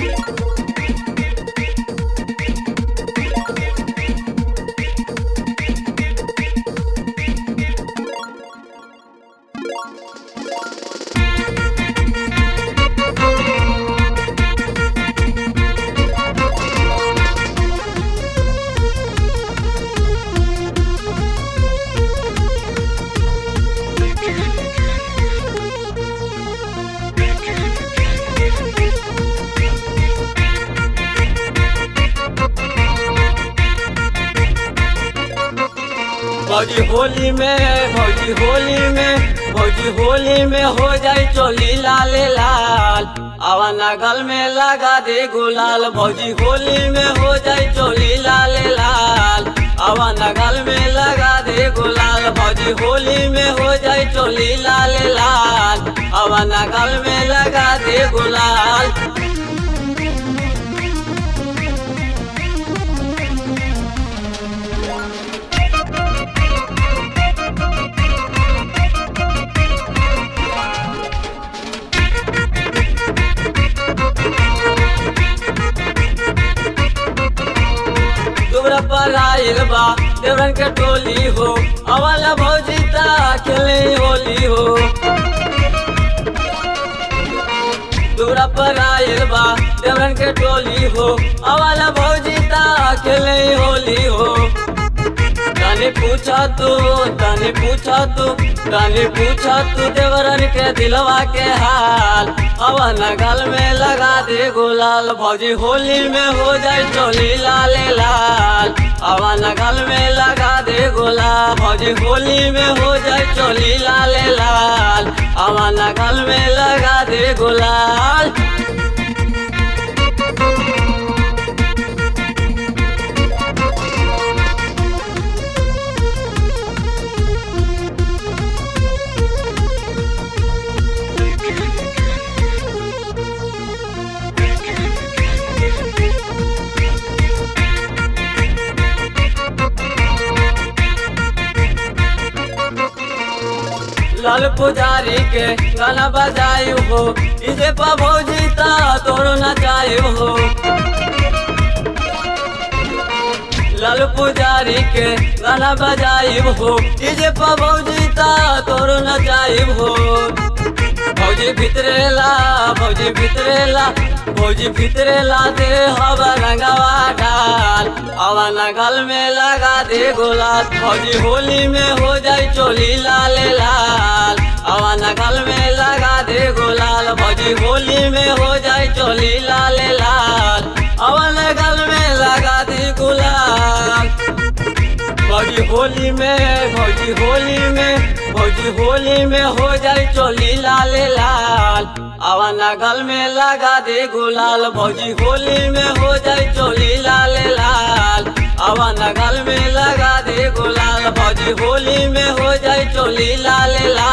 भौजी होली में भौजी होली में भौजी होली में हो जाए चोली लाले लाल आवा नगल में लगा दे गुलाल भौजी होली में हो जाए चोली लाले लाल आवा नगल में लगा दे गुलाल भौजी होली में हो जाए चोली लाले लाल आवा नगल में लगा दे गुलाल तोरा पर आइल बा देवरन के टोली हो अवाला भौजी ता खेले होली हो तोरा पर आइल बा देवरन के टोली हो अवाला भौजी ता खेले होली हो तने पूछा तू तने पूछा तू तने पूछा तू देवरन के दिलवा के हाल अवन गल में लगा दे गुलाल भौजी होली में हो जाए चोली लाले लाल अवन गल में लगा दे गुलाल भौजी होली में हो जाए चोली लाले लाल अवन गल में लगा दे गुलाल लाल पुजारी के गाना बजायु हो इसे पा भौजी ता तोरो नचायु हो लाल पुजारी के गाना बजायु हो इसे पा भौजी ता तोरो नचायु हो भौजी भितरेला भौजी भितरेला भौजी भितरेला दे हवा रंगवा डाल हवा नगल में लगा दे गुलाल भौजी होली में हो जाए चोली लाले लाल हवा नगल में लगा दे गुलाल भौजी होली में हो जाए चोली लाले लाल हवा नगल में लगा दे गुलाल भौजी होली में भौजी होली में भौजी होली में हो जाए चोली लाले लाल आवा नगल में लगा दे गुलाल भौजी होली में हो जाए चोली लाले लाल आवा नगल में लगा दे गुलाल भौजी होली में हो जाए चोली लाले लाल